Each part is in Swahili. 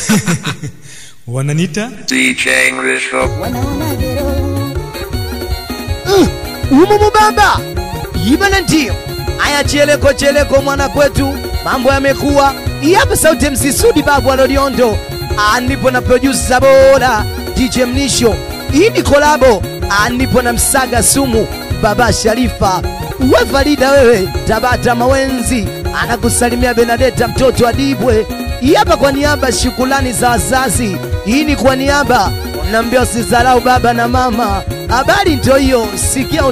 wananita DJ Risho. umumu baba ibana ndio aya cheleko cheleko mwana kwetu mambo yamekuwa hapa sauti msisudi babu aloliondo anipo na producer bora DJ Mnisho hii ni kolabo anipo na msaga sumu baba Sharifa we Farida wewe Tabata Mawenzi anakusalimia Benadeta mtoto wa Dibwe hii hapa kwa niaba shukulani za wazazi hii ni kwa niaba naambia usizarau baba na mama habari ndio hiyo sikia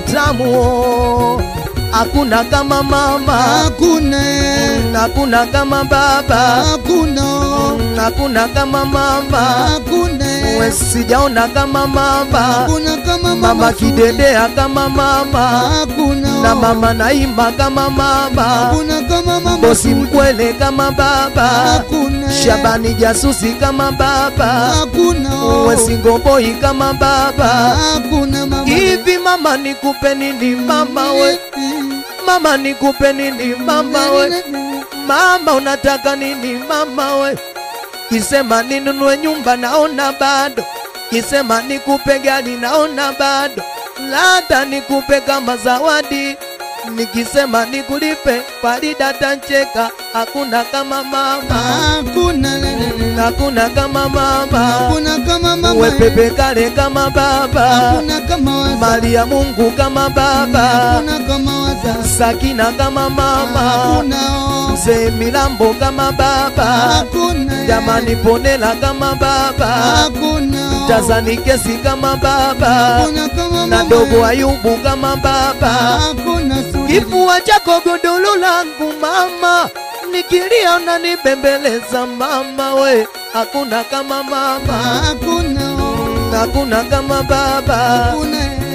utamu hakuna kama mama hakuna hakuna kama baba hakuna hakuna kama mama hakuna we sijaona kama mama hakuna kama mama Sudi. kidedea kama mama hakuna na mama naimba kama mama hakuna kama mama bosi Sudi. mkwele kama baba hakuna shabani jasusi kama baba hakuna we singoboi kama baba hakuna mama hivi mama nikupe nini mama we mama nikupe nini mama we mama unataka nini mama we kisema ninunue nyumba naona bado kisema nikupe gari naona bado labda nikupe kama zawadi nikisema nikulipe Farida tancheka hakuna kama mama hakuna hakuna kama mama hakuna kama mama we pepe kale kama baba hakuna kama waza mali ya Mungu kama baba hakuna kama waza Sakina kama mama hakuna mzee Milambo kama baba hakuna jamani Ponela kama baba hakuna Tazani Kesi kama baba hakuna kama na mama dogo Ayubu kama baba hakuna Sudi. kifua chako godolo langu mama nikilia unanibembeleza mama we hakuna kama mama hakuna hakuna kama baba hakuna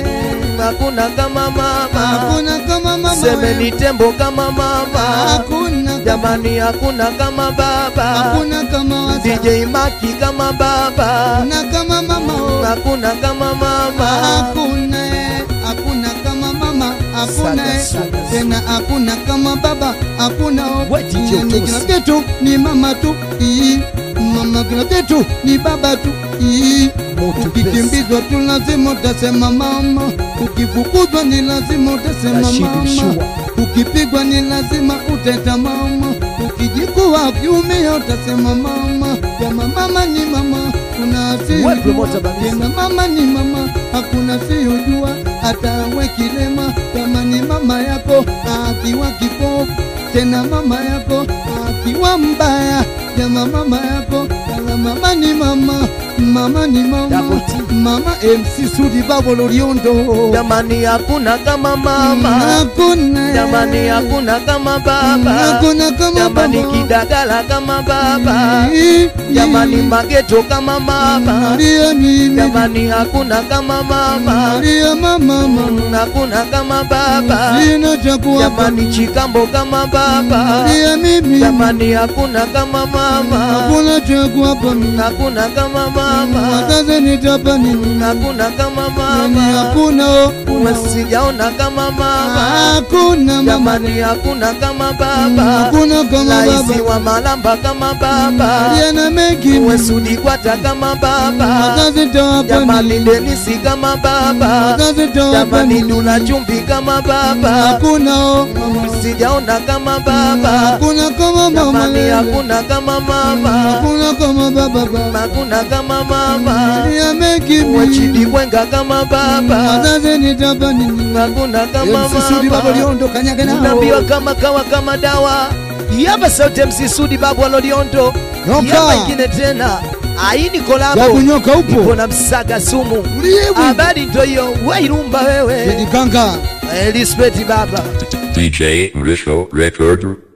hakuna kama mama hakuna kama mama semeni tembo kama mama hakuna jamani hakuna kama baba hakuna kama waza DJ Maki kama baba hakuna kama mama hakuna kama mama hakuna hakuna kama mama hakuna Saga, saga, tena hakuna kama baba hakuna We DJ Yani Utusi. kila kitu ni mama tu Ii. mama kila kitu ni baba tu Ii. Moto ukikimbizwa tu lazima utasema mama ukifukuzwa ni lazima utasema Rashidi mama Mshua. ukipigwa ni lazima uteta mama ukijikuwa ukiumia utasema mama kama mama ni mama kuna We promoter asiyojua Bamizi. tena mama ni mama hakuna asiyojua hata we kilema kama ni mama yako akiwa kipofu tena mama yako akiwa mbaya jama mama yako kala mama ni mama mama ni mama Double T. mama MC Sudi Babo Loriondo jamani hakuna kama mama hakuna jamani hakuna kama baba hakuna kama jamani baba kidagala kama baba Ii, jamani ii. mageto kama mama Maria mimi jamani hakuna kama mama Maria mama mama hakuna kama baba sina cha kuwapa jamani chikambo kama baba Maria mimi jamani hakuna kama mama hakuna cha kuwapa mimi hakuna kama mama Wakaze nitapa nini hakuna kama Nani mama hakuna o sijaona kama mama hakuna mama jamani hakuna kama baba hakuna kama raisi baba wa malamba kama baba Maria na mengi wesudi kwata kama baba Wakaze tawapa jamani nini denisi kama baba Wakaze tawapa jamani nini dula chumbi kama baba hakuna o sijaona kama baba hakuna kama mama jamani hakuna kama mama hakuna kama baba baba hakuna kama mama Maria mengi wechidi bwenga kama baba Wakaze nitapa nini hakuna kama MC Sudi Babo mama Loriondo kanyage nao unaambiwa kama kawa kama dawa yapa sauti msisudi babu aloliondo Nyoka. yapa ingine tena aini ya kolabo kunyoka ipo upo na msaga sumu uliye habari ndo hiyo wairumba wewe Kanga Eh, respect baba DJ Risho Recorder.